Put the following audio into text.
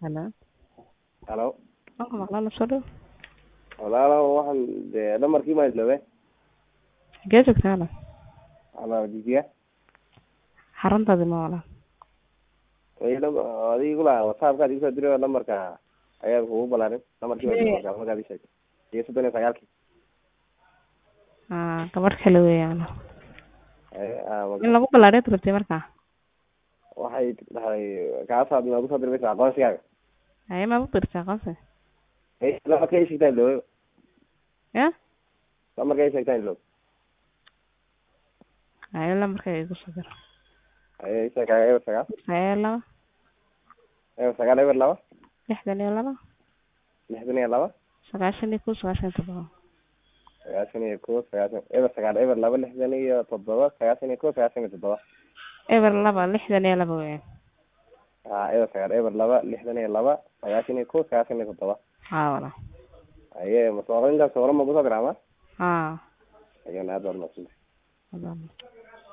Hello. halo Waan maqlaa soo dhow. walaalo waxaan dee dhamarkii maa isloobe Xagee joogtaa walaal? ama jijiya Xaruntaadi ma walaal? adiga kula whatsappkaad igu soo diray dhamarka ayaa kugu balaarin dhamarkii baa Ee. markaa markaad ii sheegtay iyo soddon iyo sagaalkii Ah, gabadh kale weeyaan. Ee, ah, ma- In lagu ballaadhiyo rabtay markaa. waxay dhahay kaasaad noogu soo dirmaysa aqoonsigaaga Haye ma u dirtay aqoonsi? Ee, dhamarka ii sheegtaa iloobe Ya? dhamarka ii sheegtaa iloobe Haye lambarka igu soo dir. Ee, ii sheeg eber sagaal Haye laba, eber sagaal eber laba lixdan iyo laba, lixdan iyo laba sagaashan iyo kow, sagaashan iyo toddoba. sagaashan iyo kow sagaashan eber sagaal eber laba lixdan iyo toddoba sagaashan iyo kow sagaashan iyo toddoba Eber laba, lixdan iyo laba weeyaan. ah eber sagaal eber laba lixdan iyo laba sagaashan iyo kow sagaashan iyo toddoba Haa walaal. aye masoorintaas hore ma kusoo diraa ma Haa. ayaan aad baad maaqsantay Walaal.